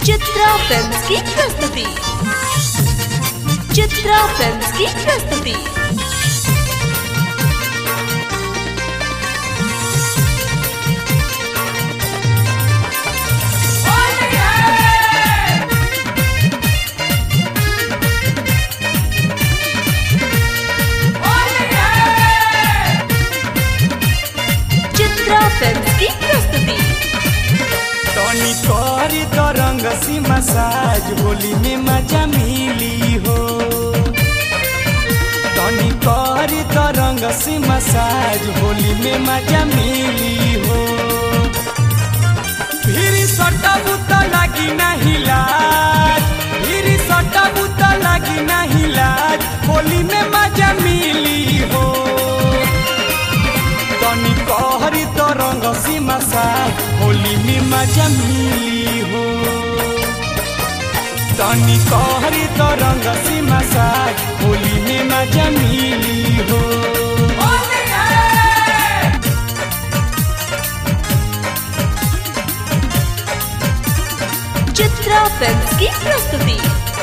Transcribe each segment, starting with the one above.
Chitra films की प्रस्तुति Chitra films की प्रस्तुति चित्रा फिल्म्स की प्रस्तुति टॉनी करी तो रंग सी मसाज होली में मजा मिली हो टॉनी करी तो रंग सी मसाज होली में मजा मिली हो फिर सटबू तो लगी नहीं लाज फिर सटबू तो लगी नहीं लाज होली में मजा मिली हो तनी कहरी तो रंग सी मसाज होली में मजा मिली हो तनी कहरी तो रंग सी मसाज होली में मजा मिली हो चित्रा फिल्म्स की प्रस्तुति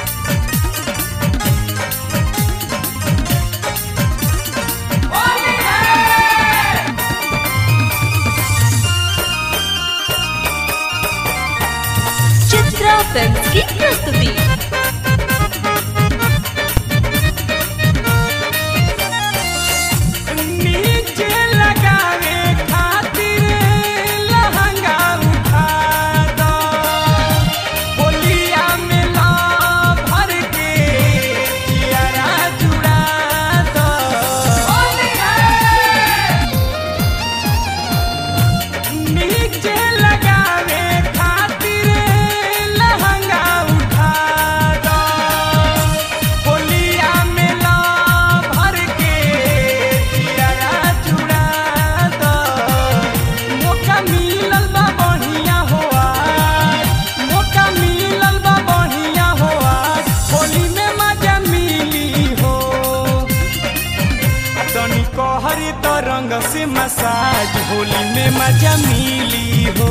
चित्रा फिल्म्स की प्रस्तुति नीचे लगावे खातिर लहंगा उठा दो होलिया में ला भर के जियारा जुड़ा दो नीचे लगावे खातिर लहंगा उठा दो होलिया में ला भर के जियारा जुड़ा दो मौका मिलल बा बढ़िया हो आज मौका मिलल बा बढ़िया हो आज होली में मजा मिली हो तनी कहरी तो रंग से मसाज होली में मजा मिली हो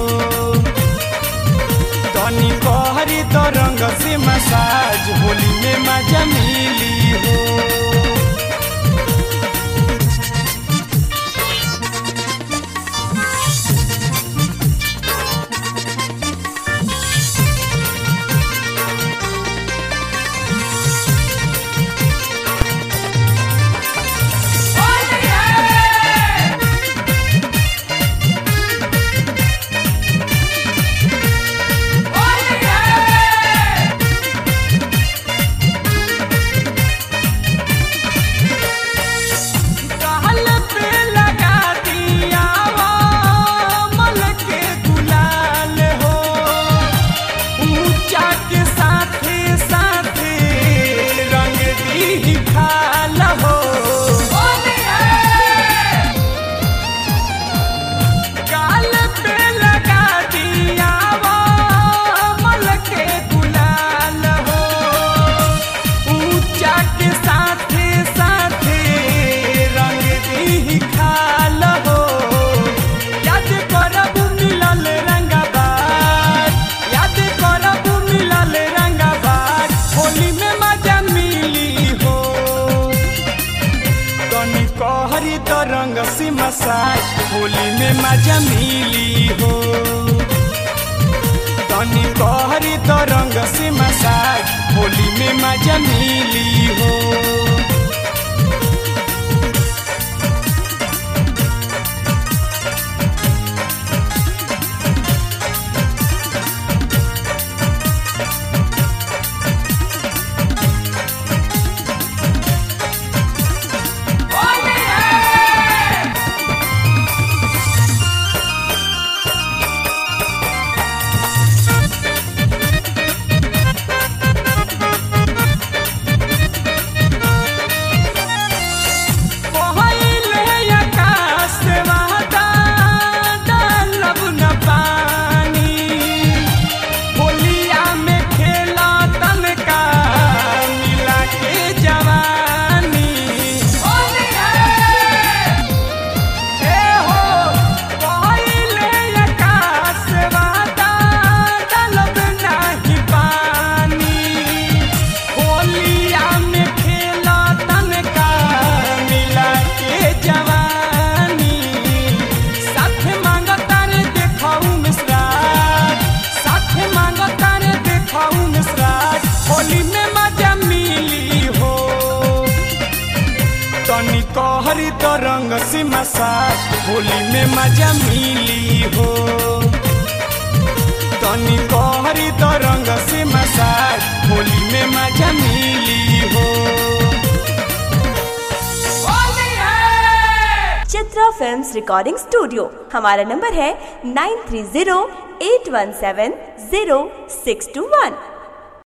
तनी कहरी तो रंग से मसाज होली में मजा मिली हो कहल पे लगा दिया वो मल के गुलाल हो ऊंचा के साथे साथे रंग दी खाल हो गाल पे लगा दिया वो मल के गुलाल हो ऊंचा के साथे साथे रंग दी खाल हो याद करब मिलल रंगबाज याद करब मिलल रंगबाज होली में मजा मिली हो तनी कहरी तो रंग सी मसाज होली में मजा मिली हो तनी कहरी तो रंग से मसाज होली में मजा मिली हो तो रंग से मसाज होली में मजा मिली हो तनी कहरी तो रंग से मसाज होली में मजा मिली हो चित्रा फिल्म्स रिकॉर्डिंग स्टूडियो हमारा नंबर है nine three zero eight one seven zero six two वन